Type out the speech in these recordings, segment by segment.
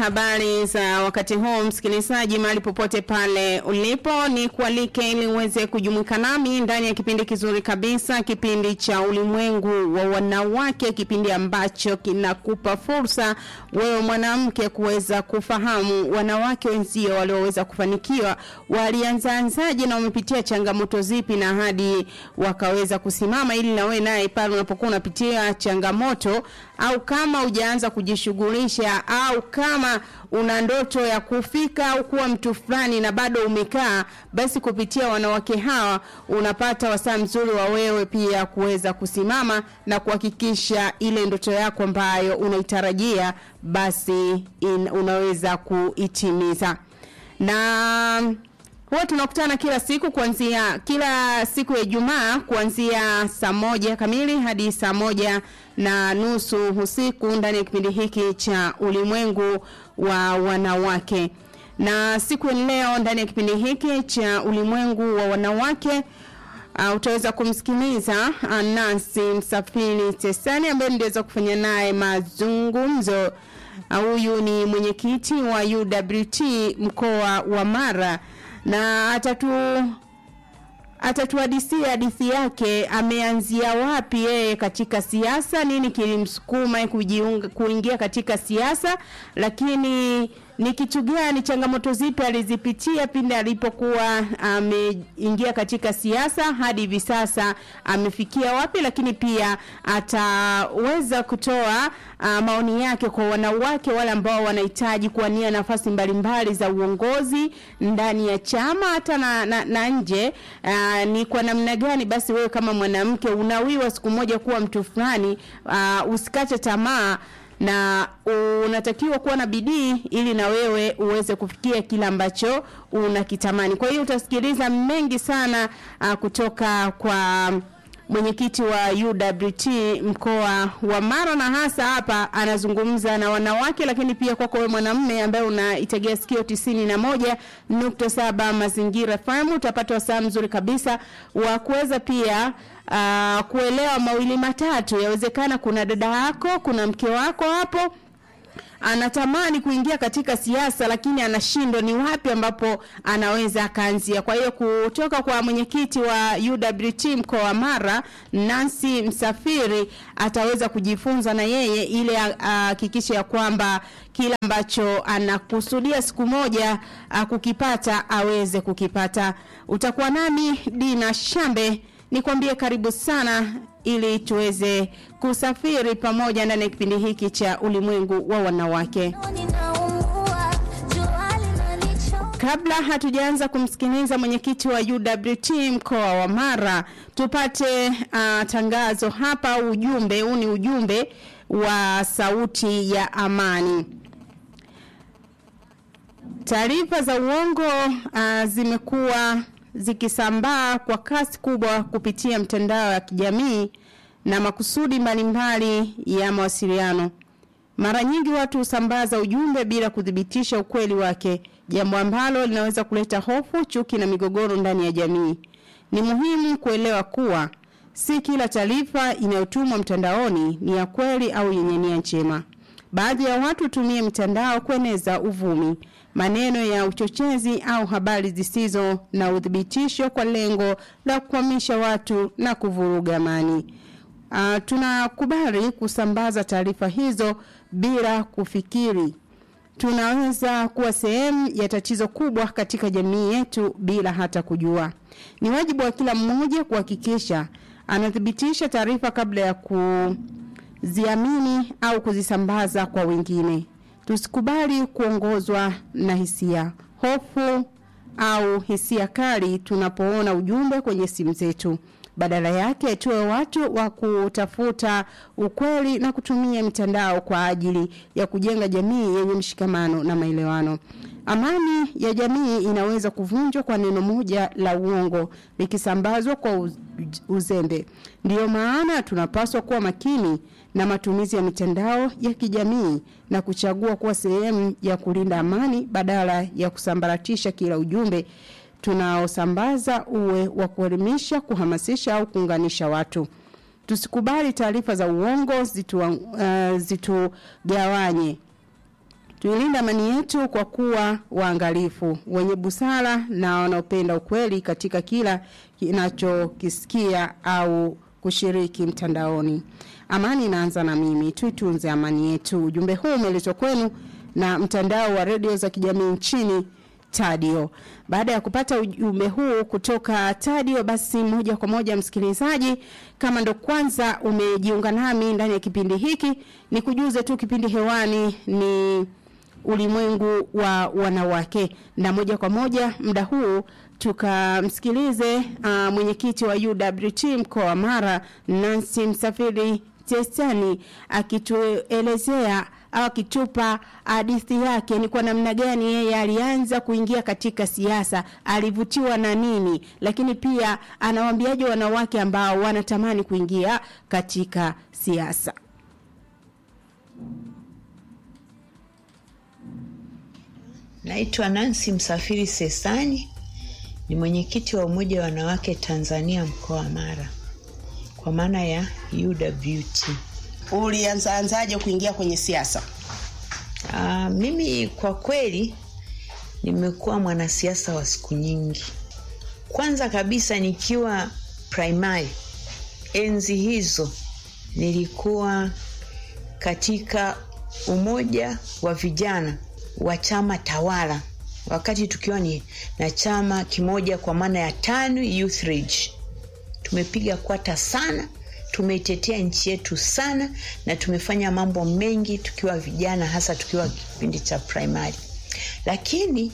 habari za wakati huu msikilizaji, mahali popote pale ulipo, ni kualike ili uweze kujumuika nami ndani ya kipindi kizuri kabisa, kipindi cha ulimwengu wa wanawake, kipindi ambacho kinakupa fursa wewe mwanamke kuweza kufahamu wanawake wenzio walioweza kufanikiwa walianzaanzaje na wamepitia changamoto zipi na hadi wakaweza kusimama, ili na wewe naye pale unapokuwa unapitia changamoto au kama hujaanza kujishughulisha au kama una ndoto ya kufika au kuwa mtu fulani na bado umekaa, basi kupitia wanawake hawa unapata wasaa mzuri wa wewe pia kuweza kusimama na kuhakikisha ile ndoto yako ambayo unaitarajia basi in, unaweza kuitimiza na huwa tunakutana kila siku kuanzia kila siku ya Ijumaa kuanzia saa moja kamili hadi saa moja na nusu usiku ndani ya kipindi hiki cha ulimwengu wa wanawake. Na siku ya leo ndani ya kipindi hiki cha ulimwengu wa wanawake uh, utaweza kumsikiliza uh, Nancy Msafiri Tesani ambaye niliweza kufanya naye mazungumzo. Huyu uh, ni mwenyekiti wa UWT mkoa wa Mara na atatu atatuhadisia hadithi yake, ameanzia wapi yeye katika siasa, nini kilimsukuma kujiunga kuingia katika siasa, lakini ni kitu gani, changamoto zipi alizipitia pindi alipokuwa ameingia katika siasa hadi hivi sasa amefikia wapi, lakini pia ataweza kutoa uh, maoni yake kwa wanawake wale ambao wanahitaji kuwania nafasi mbalimbali za uongozi ndani ya chama hata na, na, na nje. Uh, ni kwa namna gani basi wewe kama mwanamke unawiwa siku moja kuwa mtu fulani, uh, usikate tamaa na unatakiwa kuwa na bidii ili na wewe uweze kufikia kile ambacho unakitamani. Kwa hiyo utasikiliza mengi sana uh, kutoka kwa mwenyekiti wa UWT mkoa wa Mara, na hasa hapa anazungumza na wanawake, lakini pia kwako wewe mwanamume ambaye unaitegea sikio tisini na moja nukta saba Mazingira FM utapata wasaa mzuri kabisa wa kuweza pia uh, kuelewa mawili matatu. Yawezekana kuna dada yako, kuna mke wako hapo anatamani kuingia katika siasa lakini anashindwa ni wapi ambapo anaweza akaanzia. Kwa hiyo kutoka kwa mwenyekiti wa UWT mkoa wa Mara, Nancy Msafiri, ataweza kujifunza na yeye ile ahakikishe ya kwamba kila ambacho anakusudia siku moja a, kukipata aweze kukipata. Utakuwa nami Dina Shambe, nikwambie karibu sana ili tuweze kusafiri pamoja ndani ya kipindi hiki cha ulimwengu wa wanawake. Kabla hatujaanza kumsikiliza mwenyekiti wa UWT mkoa wa Mara, tupate uh, tangazo hapa. Ujumbe huu ni ujumbe wa sauti ya amani. Taarifa za uongo uh, zimekuwa zikisambaa kwa kasi kubwa kupitia mtandao ya kijamii na makusudi mbalimbali ya mawasiliano. Mara nyingi watu husambaza ujumbe bila kuthibitisha ukweli wake, jambo ambalo linaweza kuleta hofu, chuki na migogoro ndani ya jamii. Ni muhimu kuelewa kuwa si kila taarifa inayotumwa mtandaoni ni ya kweli au yenye nia njema. Baadhi ya watu hutumia mitandao kueneza uvumi, maneno ya uchochezi au habari zisizo na uthibitisho kwa lengo la kukwamisha watu na kuvuruga amani. Uh, tunakubali kusambaza taarifa hizo bila kufikiri. Tunaweza kuwa sehemu ya tatizo kubwa katika jamii yetu bila hata kujua. Ni wajibu wa kila mmoja kuhakikisha anathibitisha taarifa kabla ya kuziamini au kuzisambaza kwa wengine. Tusikubali kuongozwa na hisia, hofu au hisia kali tunapoona ujumbe kwenye simu zetu. Badala yake tuwe watu wa kutafuta ukweli na kutumia mitandao kwa ajili ya kujenga jamii yenye mshikamano na maelewano. Amani ya jamii inaweza kuvunjwa kwa neno moja la uongo likisambazwa kwa uzembe. Ndiyo maana tunapaswa kuwa makini na matumizi ya mitandao ya kijamii na kuchagua kuwa sehemu ya kulinda amani badala ya kusambaratisha kila ujumbe tunaosambaza uwe wa kuelimisha, kuhamasisha au kuunganisha watu. Tusikubali taarifa za uongo zitu, uh, zitugawanye. Tuilinde amani yetu kwa kuwa waangalifu, wenye busara na wanaopenda ukweli katika kila kinachokisikia au kushiriki mtandaoni. Amani inaanza na mimi, tuitunze amani yetu. Ujumbe huu umeletwa kwenu na mtandao wa redio za kijamii nchini Tadio. Baada ya kupata ujumbe huu kutoka Tadio, basi moja kwa moja msikilizaji, kama ndo kwanza umejiunga nami ndani ya kipindi hiki, ni kujuze tu kipindi hewani ni ulimwengu wa wanawake, na moja kwa moja muda huu tukamsikilize uh, mwenyekiti wa UWT mkoa wa Mara Nancy Msafiri Testani akituelezea au akitupa hadithi yake ni kwa namna gani yeye alianza kuingia katika siasa, alivutiwa na nini, lakini pia anawaambiaje wanawake ambao wanatamani kuingia katika siasa. Naitwa Nancy Msafiri Sesani, ni mwenyekiti wa Umoja wa Wanawake Tanzania mkoa wa Mara, kwa maana ya UWT. Ulianzaanzaje kuingia kwenye siasa? Aa, mimi kwa kweli nimekuwa mwanasiasa wa siku nyingi. Kwanza kabisa nikiwa primary, enzi hizo nilikuwa katika umoja wa vijana wa chama tawala, wakati tukiwa ni na chama kimoja kwa maana ya TANU Youth League. Tumepiga kwata sana tumeitetea nchi yetu sana na tumefanya mambo mengi tukiwa vijana, hasa tukiwa kipindi cha primary. Lakini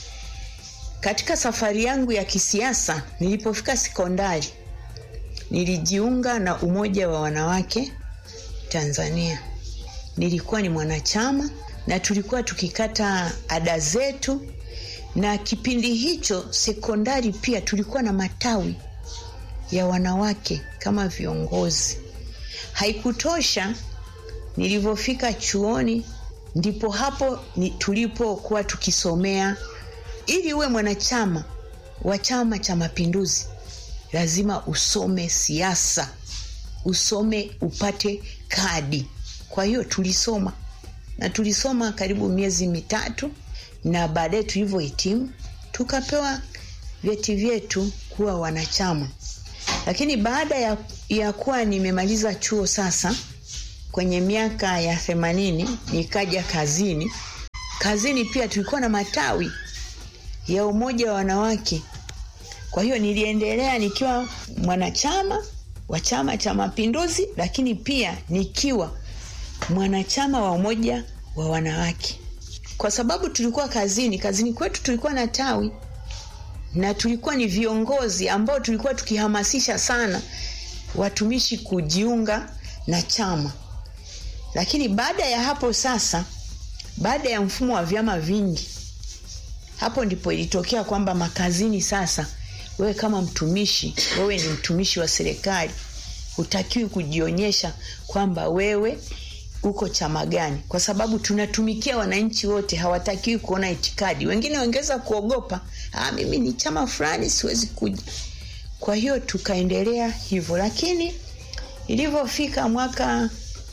katika safari yangu ya kisiasa, nilipofika sekondari, nilijiunga na Umoja wa Wanawake Tanzania. Nilikuwa ni mwanachama na tulikuwa tukikata ada zetu, na kipindi hicho sekondari pia tulikuwa na matawi ya wanawake kama viongozi. Haikutosha, nilivyofika chuoni ndipo hapo ni tulipokuwa tukisomea, ili uwe mwanachama wa Chama cha Mapinduzi lazima usome siasa, usome upate kadi. Kwa hiyo tulisoma na tulisoma karibu miezi mitatu, na baadaye tulivyohitimu tukapewa vyeti vyetu kuwa wanachama lakini baada ya, ya kuwa nimemaliza chuo sasa kwenye miaka ya themanini nikaja kazini. Kazini pia tulikuwa na matawi ya umoja wa wanawake. Kwa hiyo niliendelea nikiwa mwanachama wa Chama cha Mapinduzi, lakini pia nikiwa mwanachama wa umoja wa wanawake, kwa sababu tulikuwa kazini. Kazini kwetu tulikuwa na tawi na tulikuwa ni viongozi ambao tulikuwa tukihamasisha sana watumishi kujiunga na chama. Lakini baada ya hapo sasa, baada ya mfumo wa vyama vingi, hapo ndipo ilitokea kwamba makazini sasa, wewe kama mtumishi, wewe ni mtumishi wa serikali, hutakiwi kujionyesha kwamba wewe uko chama gani, kwa sababu tunatumikia wananchi wote, hawatakiwi kuona itikadi. Wengine wangeweza kuogopa, ah, mimi ni chama fulani, siwezi kuja. Kwa hiyo tukaendelea hivyo, lakini ilivyofika mwaka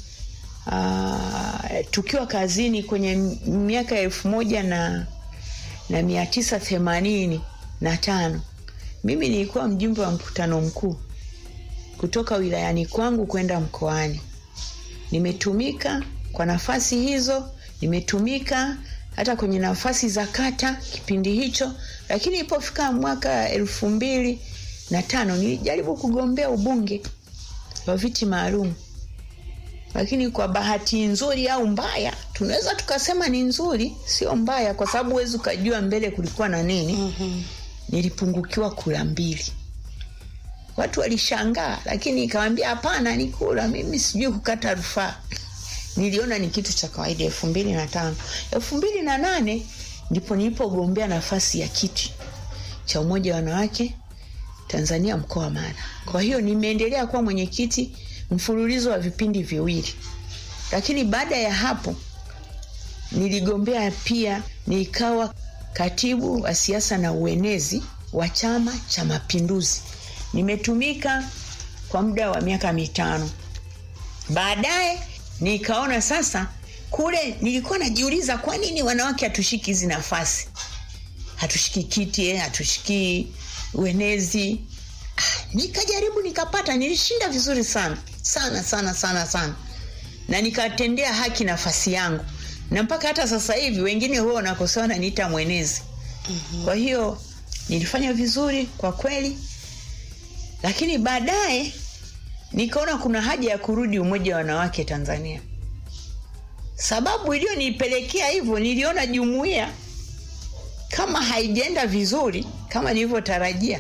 uh, tukiwa kazini kwenye miaka ya elfu moja na, na mia tisa themanini na tano mimi nilikuwa mjumbe wa mkutano mkuu kutoka wilayani kwangu kwenda mkoani nimetumika kwa nafasi hizo, nimetumika hata kwenye nafasi za kata kipindi hicho, lakini ilipofika mwaka elfu mbili na tano nilijaribu kugombea ubunge wa viti maalum, lakini kwa bahati nzuri au mbaya, tunaweza tukasema ni nzuri, sio mbaya, kwa sababu huwezi ukajua mbele kulikuwa na nini. mm-hmm. Nilipungukiwa kura mbili watu walishangaa, lakini ikawambia hapana, ni kura, mimi sijui kukata rufaa. Niliona ni kitu cha kawaida. elfu mbili na tano elfu mbili na nane ndipo nilipogombea nafasi ya kiti cha umoja wa wanawake Tanzania mkoa wa Mara. Kwa hiyo nimeendelea kuwa mwenyekiti mfululizo wa vipindi viwili, lakini baada ya hapo niligombea pia, nikawa katibu wa siasa na uenezi wa Chama cha Mapinduzi. Nimetumika kwa muda wa miaka mitano. Baadaye nikaona sasa kule nilikuwa najiuliza kwa nini wanawake hatushiki hizi nafasi hatushiki kiti eh, hatushiki uenezi ah, nikajaribu nikapata nilishinda vizuri sana sana sana sana sana na nikatendea haki nafasi yangu na mpaka hata sasa hivi wengine huwa wanakosewa naniita mwenezi mm-hmm. kwa hiyo nilifanya vizuri kwa kweli lakini baadaye nikaona kuna haja ya kurudi umoja wa wanawake tanzania sababu iliyonipelekea hivyo niliona jumuiya kama haijaenda vizuri kama nilivyotarajia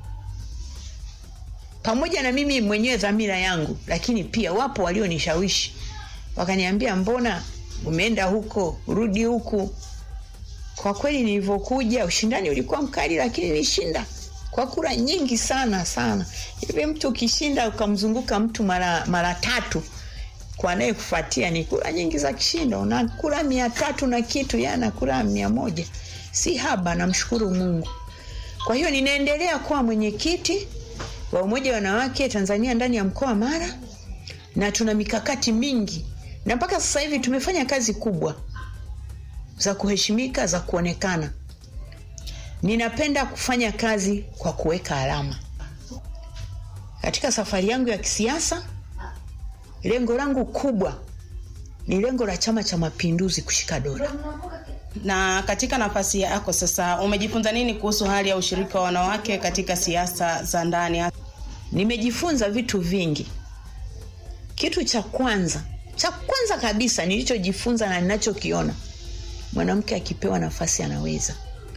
pamoja na mimi mwenyewe dhamira yangu lakini pia wapo walionishawishi wakaniambia mbona umeenda huko rudi huku kwa kweli nilivyokuja ushindani ulikuwa mkali lakini nishinda kwa kura nyingi sana sana hivi mtu ukishinda ukamzunguka mtu mara mara tatu kwa anayekufuatia ni kura nyingi za kishindo na kura mia tatu na kitu yana kura mia moja si haba namshukuru mungu kwa hiyo ninaendelea kuwa mwenyekiti wa umoja wa wanawake tanzania ndani ya mkoa wa mara na tuna mikakati mingi na mpaka sasa hivi tumefanya kazi kubwa za kuheshimika za kuonekana ninapenda kufanya kazi kwa kuweka alama katika safari yangu ya kisiasa lengo langu kubwa ni lengo la chama cha mapinduzi kushika dola Na katika nafasi yako sasa, umejifunza nini kuhusu hali ya ushiriki wa wanawake katika siasa za ndani? nimejifunza vitu vingi kitu cha kwanza cha kwanza kabisa nilichojifunza na ninachokiona mwanamke akipewa nafasi anaweza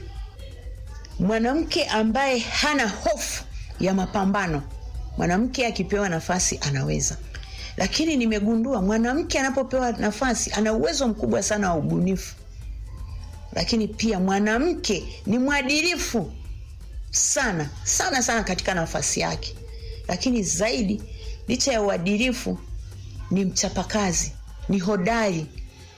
mwanamke ambaye hana hofu ya mapambano mwanamke akipewa nafasi anaweza lakini nimegundua mwanamke anapopewa nafasi ana uwezo mkubwa sana wa ubunifu lakini pia mwanamke ni mwadilifu sana sana sana katika nafasi yake lakini zaidi licha ya uadilifu ni mchapakazi ni hodari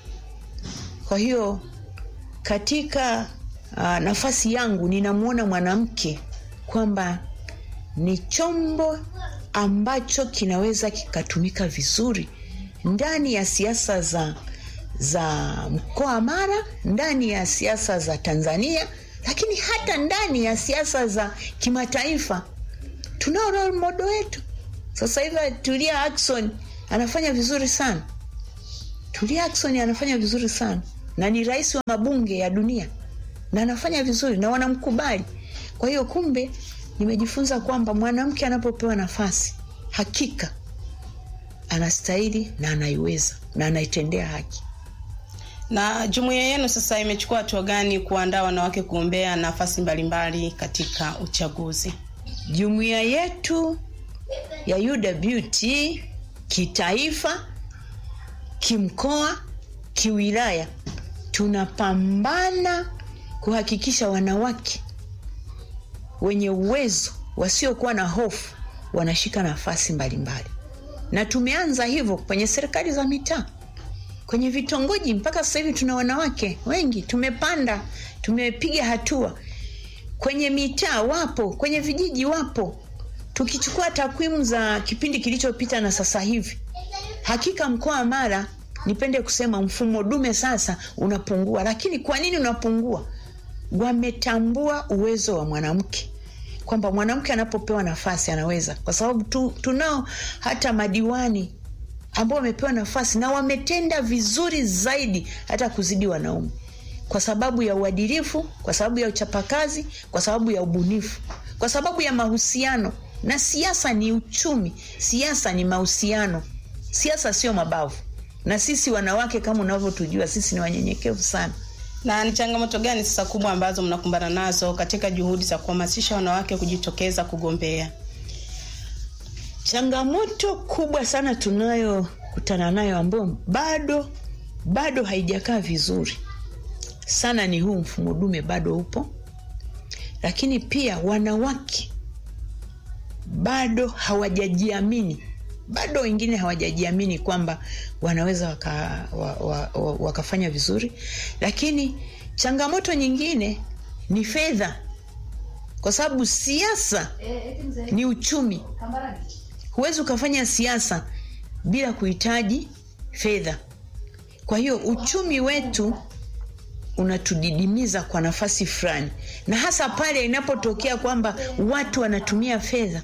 kwa hiyo katika uh, nafasi yangu ninamwona mwanamke kwamba ni chombo ambacho kinaweza kikatumika vizuri ndani ya siasa za za mkoa wa mara ndani ya siasa za tanzania lakini hata ndani ya siasa za kimataifa tunao role model wetu sasa hivi tulia akson anafanya vizuri sana tulia akson anafanya vizuri sana na ni rais wa mabunge ya dunia na anafanya vizuri na wanamkubali kwa hiyo kumbe nimejifunza kwamba mwanamke anapopewa nafasi hakika anastahili na anaiweza na anaitendea haki Na jumuiya yenu sasa imechukua hatua gani kuandaa wanawake kuombea nafasi mbalimbali katika uchaguzi? jumuiya yetu ya uwt kitaifa kimkoa kiwilaya tunapambana kuhakikisha wanawake wenye uwezo wasiokuwa na hofu wanashika nafasi mbalimbali na tumeanza hivyo kwenye serikali za mitaa kwenye vitongoji mpaka sasa hivi tuna wanawake wengi tumepanda tumepiga hatua kwenye mitaa wapo kwenye vijiji wapo tukichukua takwimu za kipindi kilichopita na sasa hivi hakika mkoa wa mara nipende kusema mfumo dume sasa unapungua lakini kwa nini unapungua wametambua uwezo wa mwanamke kwamba mwanamke anapopewa nafasi anaweza kwa sababu tu, tunao hata madiwani ambao wamepewa nafasi na wametenda vizuri zaidi hata kuzidi wanaume kwa sababu ya uadilifu kwa sababu ya uchapakazi kwa sababu ya ubunifu kwa sababu ya mahusiano na siasa ni uchumi siasa ni mahusiano siasa sio mabavu na sisi wanawake kama unavyotujua sisi ni wanyenyekevu sana Na ni changamoto gani sasa kubwa ambazo mnakumbana nazo katika juhudi za kuhamasisha wanawake kujitokeza kugombea? changamoto kubwa sana tunayokutana nayo ambayo bado bado haijakaa vizuri sana ni huu mfumo dume bado upo lakini pia wanawake bado hawajajiamini bado wengine hawajajiamini kwamba wanaweza waka, wa, wa, wa, wakafanya vizuri lakini changamoto nyingine ni fedha kwa sababu siasa ni uchumi huwezi ukafanya siasa bila kuhitaji fedha kwa hiyo uchumi wetu unatudidimiza kwa nafasi fulani na hasa pale inapotokea kwamba watu wanatumia fedha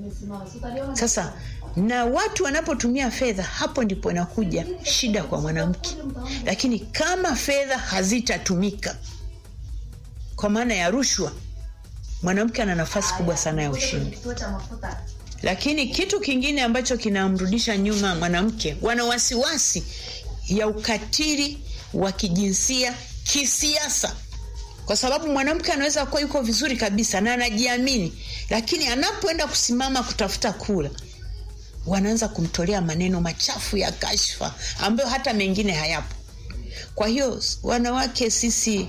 sasa na watu wanapotumia fedha hapo ndipo inakuja shida kwa mwanamke lakini kama fedha hazitatumika kwa maana ya rushwa mwanamke ana nafasi kubwa sana ya ushindi lakini kitu kingine ambacho kinamrudisha nyuma mwanamke wana wasiwasi ya ukatili wa kijinsia kisiasa kwa sababu mwanamke anaweza kuwa yuko vizuri kabisa na anajiamini lakini anapoenda kusimama kutafuta kura wanaanza kumtolea maneno machafu ya kashfa ambayo hata mengine hayapo kwa hiyo wanawake sisi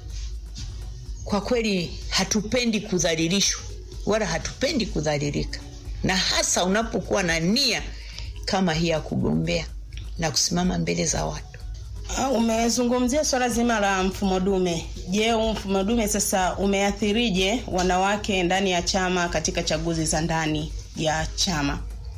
kwa kweli hatupendi kudhalilishwa wala hatupendi kudhalilika na hasa unapokuwa na nia kama hii ya kugombea na kusimama mbele za watu Ah, Umezungumzia swala zima la mfumo dume. Je, huu mfumo dume sasa umeathirije wanawake ndani ya chama katika chaguzi za ndani ya chama?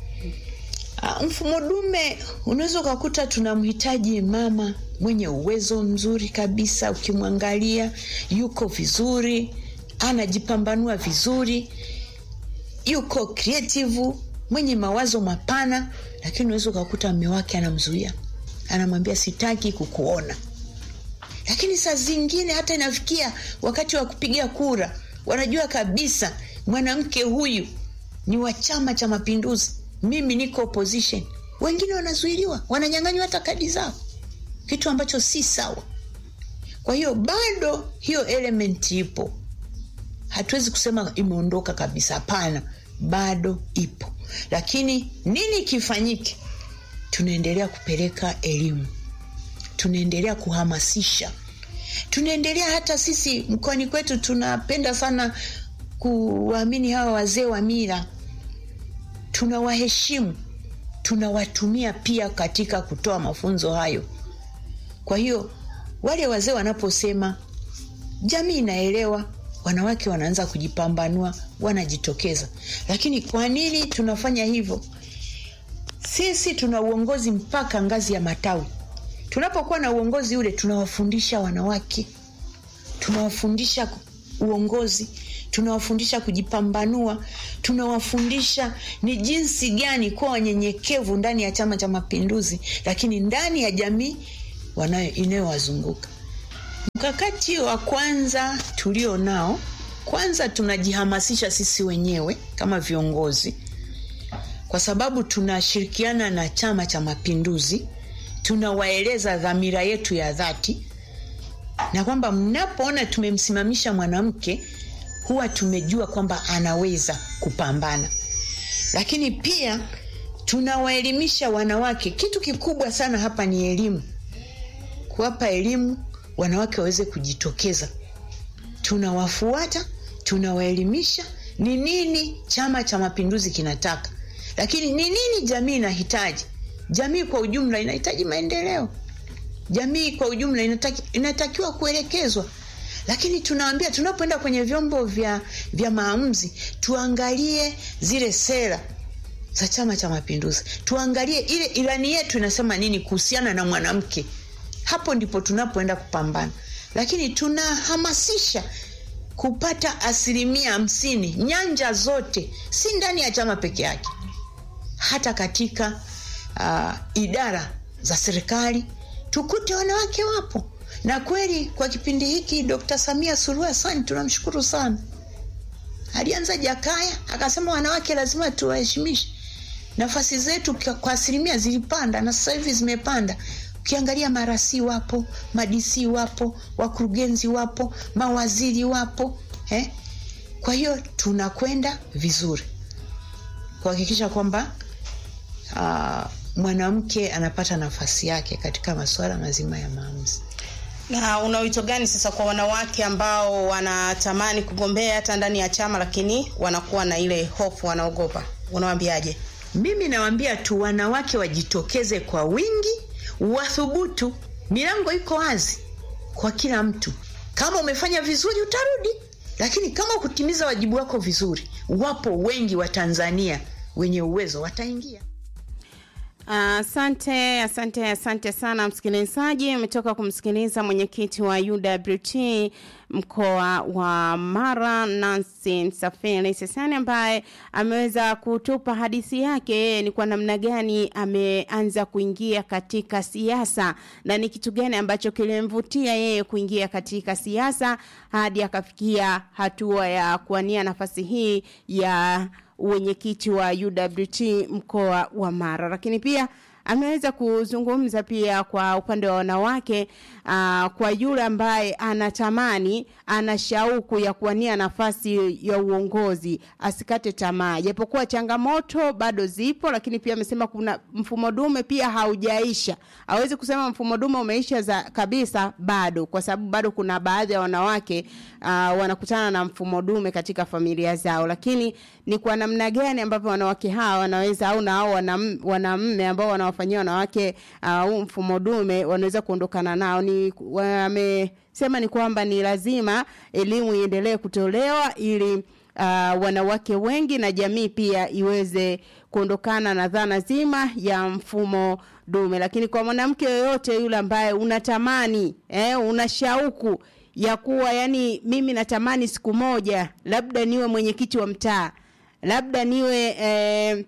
Ah, mfumo dume unaweza ukakuta tunamhitaji mama mwenye uwezo mzuri kabisa ukimwangalia yuko vizuri anajipambanua vizuri yuko creative mwenye mawazo mapana lakini unaweza ukakuta mme wake anamzuia anamwambia sitaki kukuona lakini saa zingine hata inafikia wakati wa kupiga kura wanajua kabisa mwanamke huyu ni wa chama cha mapinduzi mimi niko opposition wengine wanazuiliwa wananyanganywa hata kadi zao kitu ambacho si sawa kwa hiyo bado hiyo element ipo hatuwezi kusema imeondoka kabisa hapana bado ipo lakini nini kifanyike tunaendelea kupeleka elimu tunaendelea kuhamasisha tunaendelea hata sisi mkoani kwetu tunapenda sana kuwaamini hawa wazee wa mila tunawaheshimu tunawatumia pia katika kutoa mafunzo hayo kwa hiyo wale wazee wanaposema jamii inaelewa wanawake wanaanza kujipambanua wanajitokeza lakini kwa nini tunafanya hivyo sisi tuna uongozi mpaka ngazi ya matawi tunapokuwa na uongozi ule tunawafundisha wanawake tunawafundisha uongozi tunawafundisha kujipambanua tunawafundisha ni jinsi gani kuwa wanyenyekevu ndani ya chama cha mapinduzi lakini ndani ya jamii wanayo inayowazunguka mkakati wa kwanza tulio nao kwanza tunajihamasisha sisi wenyewe kama viongozi kwa sababu tunashirikiana na chama cha mapinduzi tunawaeleza dhamira yetu ya dhati na kwamba mnapoona tumemsimamisha mwanamke huwa tumejua kwamba anaweza kupambana lakini pia tunawaelimisha wanawake kitu kikubwa sana hapa ni elimu kuwapa elimu wanawake waweze kujitokeza tunawafuata tunawaelimisha ni nini chama cha mapinduzi kinataka lakini ni nini jamii inahitaji jamii kwa ujumla inahitaji maendeleo jamii kwa ujumla inataki, inatakiwa kuelekezwa lakini tunaambia tunapoenda kwenye vyombo vya, vya maamuzi tuangalie zile sera za chama cha mapinduzi tuangalie ile ilani yetu inasema nini kuhusiana na mwanamke hapo ndipo tunapoenda kupambana lakini tunahamasisha kupata asilimia hamsini nyanja zote si ndani ya chama peke yake hata katika uh, idara za serikali tukute wanawake wapo na kweli kwa kipindi hiki dkt samia suluhu hasani tunamshukuru sana alianza jakaya akasema wanawake lazima tuwaheshimishe nafasi zetu kwa asilimia zilipanda na sasa hivi zimepanda ukiangalia marasi wapo madisi wapo wakurugenzi wapo mawaziri wapo eh? kwa hiyo tunakwenda vizuri kuhakikisha kwamba uh, mwanamke anapata nafasi yake katika masuala mazima ya maamuzi na una wito gani sasa kwa wanawake ambao wanatamani kugombea hata ndani ya chama lakini wanakuwa na ile hofu wanaogopa unawambiaje mimi nawambia tu wanawake wajitokeze kwa wingi wathubutu milango iko wazi kwa kila mtu kama umefanya vizuri utarudi lakini kama kutimiza wajibu wako vizuri wapo wengi wa tanzania wenye uwezo wataingia Asante, asante, asante sana msikilizaji. Umetoka kumsikiliza mwenyekiti wa UWT mkoa wa Mara, Nancy Msafiri Sesani, ambaye ameweza kutupa hadithi yake yeye ni kwa namna gani ameanza kuingia katika siasa na ni kitu gani ambacho kilimvutia yeye kuingia katika siasa hadi akafikia hatua ya kuania nafasi hii ya uwenyekiti wa UWT mkoa wa Mara, lakini pia ameweza kuzungumza pia kwa upande wa wanawake uh, kwa yule ambaye anatamani ana shauku ya kuwania nafasi ya uongozi asikate tamaa, japokuwa changamoto bado zipo, lakini pia amesema kuna mfumo dume pia haujaisha. Hawezi kusema mfumo dume umeisha za kabisa, bado, kwa sababu bado kuna baadhi ya wanawake uh, wanakutana na mfumo dume katika familia zao, lakini ni kwa namna gani ambavyo wanawake hawa wanaweza au na hao wanamme ambao wanawafanyia wanawake huu uh, mfumo dume wanaweza kuondokana nao. Ni wamesema ni kwamba ni lazima elimu iendelee kutolewa ili uh, wanawake wengi na jamii pia iweze kuondokana na dhana zima ya mfumo dume. Lakini kwa mwanamke yoyote yule ambaye unatamani eh, una shauku ya kuwa yani, mimi natamani siku moja labda niwe mwenyekiti wa mtaa, labda niwe eh,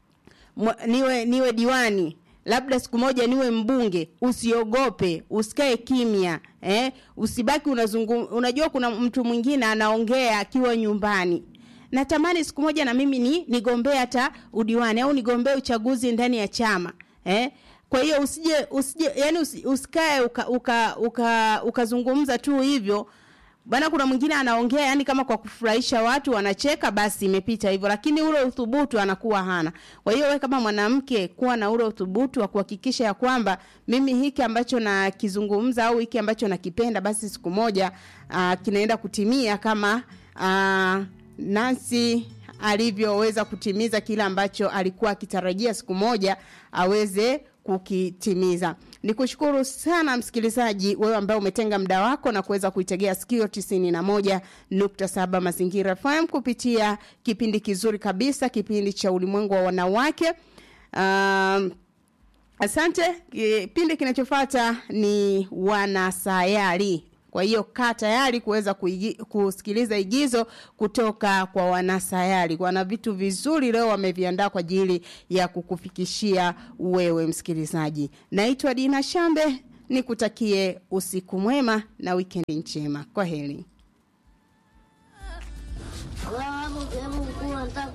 niwe niwe diwani labda siku moja niwe mbunge, usiogope, usikae kimya eh, usibaki unazungum. Unajua kuna mtu mwingine anaongea akiwa nyumbani, natamani siku moja na mimi ni nigombee hata udiwani au nigombee uchaguzi ndani ya chama eh. Kwa hiyo usije usije, yani usikae ukazungumza uka, uka, uka tu hivyo bana. Kuna mwingine anaongea yani kama kwa kufurahisha watu, wanacheka, basi imepita hivyo, lakini ule uthubutu anakuwa hana. Kwa hiyo wewe kama mwanamke, kuwa na ule uthubutu wa kuhakikisha ya kwamba mimi hiki ambacho nakizungumza au hiki ambacho nakipenda, basi siku moja uh, kinaenda kutimia kama uh, Nancy alivyoweza kutimiza kile ambacho alikuwa akitarajia siku moja aweze kukitimiza. Nikushukuru sana msikilizaji, wewe ambaye umetenga muda wako na kuweza kuitegea sikio tisini na moja nukta saba Mazingira FM kupitia kipindi kizuri kabisa, kipindi cha ulimwengu wa wanawake. Um, asante. Kipindi kinachofuata ni wanasayari. Kwa hiyo kaa tayari kuweza kusikiliza igizo kutoka kwa wanasayari. Wana vitu vizuri leo wameviandaa kwa ajili ya kukufikishia wewe msikilizaji. Naitwa Dina Shambe, nikutakie usiku mwema na wikendi njema. Kwa heri.